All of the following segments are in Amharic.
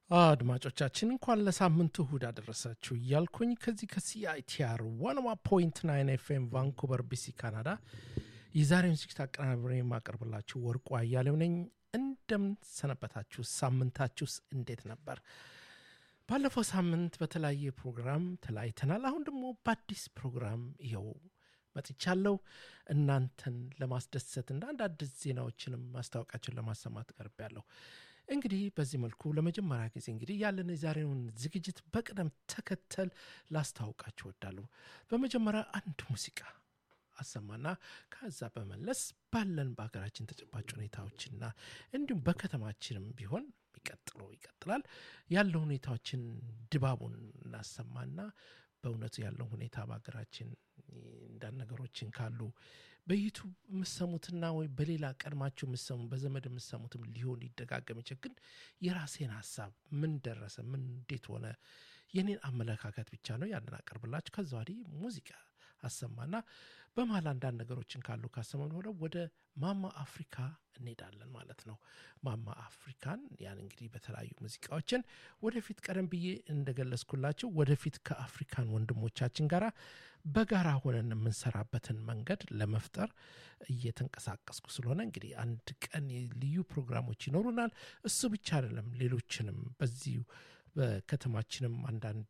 አድማጮቻችን እንኳን ለሳምንቱ እሁድ አደረሳችሁ እያልኩኝ ከዚህ ከሲአይቲአር ዋንዋ ፖይንት ናይን ኤፍኤም ቫንኩቨር ቢሲ ካናዳ የዛሬውን ዝግጅት አቀናብሬ የማቀርብላችሁ ወርቁ አያሌው ነኝ። እንደምን ሰነበታችሁ? ሳምንታችሁስ እንዴት ነበር? ባለፈው ሳምንት በተለያየ ፕሮግራም ተለያይተናል። አሁን ደግሞ በአዲስ ፕሮግራም ይኸው መጥቻለሁ። እናንተን ለማስደሰት እና አንድ አዲስ ዜናዎችንም ማስታወቂያችን ለማሰማት ቀርቤያለሁ። እንግዲህ በዚህ መልኩ ለመጀመሪያ ጊዜ እንግዲህ ያለን የዛሬውን ዝግጅት በቅደም ተከተል ላስታውቃችሁ እወዳለሁ። በመጀመሪያ አንድ ሙዚቃ አሰማና ከዛ በመለስ ባለን በሀገራችን ተጨባጭ ሁኔታዎችና እንዲሁም በከተማችንም ቢሆን የሚቀጥለው ይቀጥላል ያለው ሁኔታዎችን ድባቡን እናሰማና በእውነቱ ያለው ሁኔታ በሀገራችን እንዳንድ ነገሮችን ካሉ በዩቱብ የምሰሙትና ወይ በሌላ ቀድማችሁ የምሰሙ በዘመድ የምሰሙትም ሊሆን ሊደጋገም ይችል ግን የራሴን ሀሳብ ምን ደረሰ ምን እንዴት ሆነ የኔን አመለካከት ብቻ ነው ያንን አቀርብላችሁ ከዛ ወዲህ ሙዚቃ አሰማና በመሀል አንዳንድ ነገሮችን ካሉ ካሰማን ሆነ ወደ ማማ አፍሪካ እንሄዳለን ማለት ነው። ማማ አፍሪካን ያን እንግዲህ በተለያዩ ሙዚቃዎችን ወደፊት ቀደም ብዬ እንደገለጽኩላችሁ ወደፊት ከአፍሪካን ወንድሞቻችን ጋር በጋራ ሆነን የምንሰራበትን መንገድ ለመፍጠር እየተንቀሳቀስኩ ስለሆነ እንግዲህ አንድ ቀን ልዩ ፕሮግራሞች ይኖሩናል። እሱ ብቻ አይደለም፣ ሌሎችንም በዚሁ በከተማችንም አንዳንድ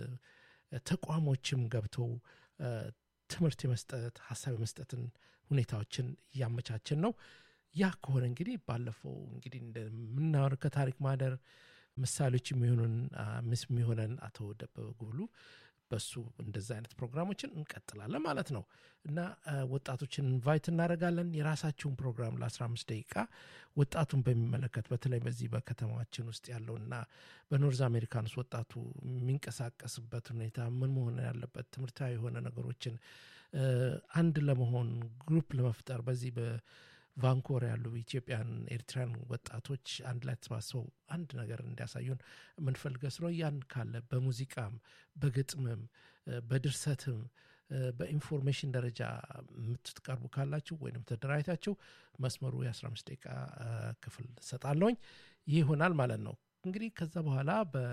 ተቋሞችም ገብተው ትምህርት የመስጠት ሀሳብ የመስጠትን ሁኔታዎችን እያመቻችን ነው። ያ ከሆነ እንግዲህ ባለፈው እንግዲህ እንደምናወር ከታሪክ ማህደር ምሳሌዎች የሚሆኑን ምስ የሚሆነን አቶ ደበበ ጉብሉ በሱ እንደዚ አይነት ፕሮግራሞችን እንቀጥላለን ማለት ነው እና ወጣቶችን ኢንቫይት እናደርጋለን። የራሳችሁን ፕሮግራም ለ15 ደቂቃ ወጣቱን በሚመለከት በተለይ በዚህ በከተማችን ውስጥ ያለውና በኖርዝ አሜሪካን ውስጥ ወጣቱ የሚንቀሳቀስበት ሁኔታ ምን መሆን ያለበት ትምህርታዊ የሆነ ነገሮችን አንድ ለመሆን ግሩፕ ለመፍጠር በዚህ ቫንኮር ያሉ ኢትዮጵያን ኤርትራን ወጣቶች አንድ ላይ ተሰባስበው አንድ ነገር እንዲያሳዩን የምንፈልገ ስለ ያን ካለ በሙዚቃም በግጥምም በድርሰትም በኢንፎርሜሽን ደረጃ የምትቀርቡ ካላችሁ ወይም ተደራጅታችሁ መስመሩ የ15 ደቂቃ ክፍል ሰጣለውኝ ይህ ይሆናል ማለት ነው። እንግዲህ ከዛ በኋላ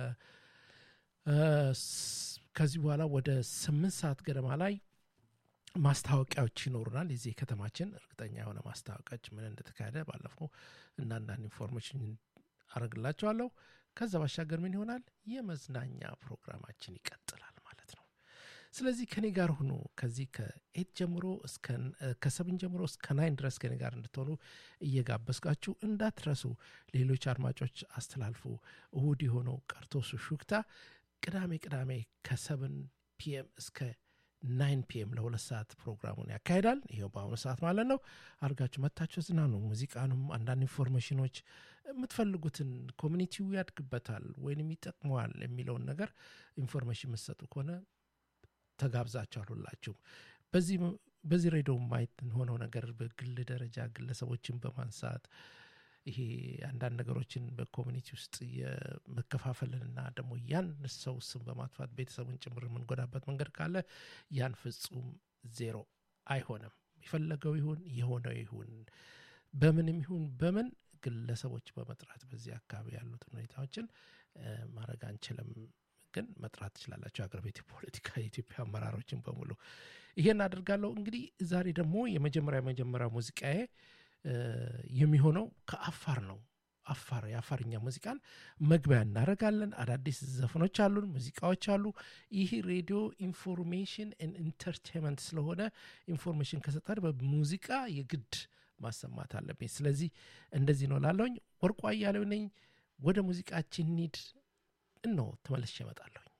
ከዚህ በኋላ ወደ ስምንት ሰዓት ገደማ ላይ ማስታወቂያዎች ይኖሩናል። የዚህ ከተማችን እርግጠኛ የሆነ ማስታወቂያዎች ምን እንደተካሄደ ባለፈው እና አንዳንድ ኢንፎርሜሽን አረግላቸዋለሁ። ከዛ ባሻገር ምን ይሆናል? የመዝናኛ ፕሮግራማችን ይቀጥላል ማለት ነው። ስለዚህ ከኔ ጋር ሁኑ። ከዚህ ከኤት ጀምሮ ከሰብን ጀምሮ እስከ ናይን ድረስ ከኔ ጋር እንድትሆኑ እየጋበዝኳችሁ እንዳትረሱ። ሌሎች አድማጮች አስተላልፉ። እሁድ የሆነው ቀርቶ ሹክታ ቅዳሜ ቅዳሜ ከሰብን ፒኤም እስከ ናይን ፒኤም ለሁለት ሰዓት ፕሮግራሙን ያካሂዳል። ይኸው በአሁኑ ሰዓት ማለት ነው። አድርጋችሁ መታችሁ ዝናኑ። ሙዚቃንም አንዳንድ ኢንፎርሜሽኖች የምትፈልጉትን ኮሚኒቲው ያድግበታል ወይንም ይጠቅመዋል የሚለውን ነገር ኢንፎርሜሽን የምትሰጡ ከሆነ ተጋብዛችኋል ሁላችሁም። በዚህ ሬዲዮ ማየት ሆነው ነገር በግል ደረጃ ግለሰቦችን በማንሳት ይሄ አንዳንድ ነገሮችን በኮሚኒቲ ውስጥ የመከፋፈልንና ደግሞ ያን ሰው ስም በማጥፋት ቤተሰቡን ጭምር የምንጎዳበት መንገድ ካለ ያን ፍጹም ዜሮ አይሆንም። የፈለገው ይሁን የሆነው ይሁን በምንም ይሁን በምን ግለሰቦች በመጥራት በዚህ አካባቢ ያሉትን ሁኔታዎችን ማድረግ አንችልም። ግን መጥራት ትችላላቸው። የአገር ቤት ፖለቲካ የኢትዮጵያ አመራሮችን በሙሉ ይሄን አድርጋለሁ። እንግዲህ ዛሬ ደግሞ የመጀመሪያ የመጀመሪያ ሙዚቃዬ የሚሆነው ከአፋር ነው። አፋር የአፋርኛ ሙዚቃን መግቢያ እናደርጋለን። አዳዲስ ዘፈኖች አሉን፣ ሙዚቃዎች አሉ። ይህ ሬዲዮ ኢንፎርሜሽን ኢንተርቴንመንት ስለሆነ ኢንፎርሜሽን ከሰጠን በሙዚቃ የግድ ማሰማት አለብኝ። ስለዚህ እንደዚህ ነው ላለውኝ። ወርቁ አያሌው ነኝ። ወደ ሙዚቃችን ኒድ እነሆ ተመልሼ እመጣለሁኝ።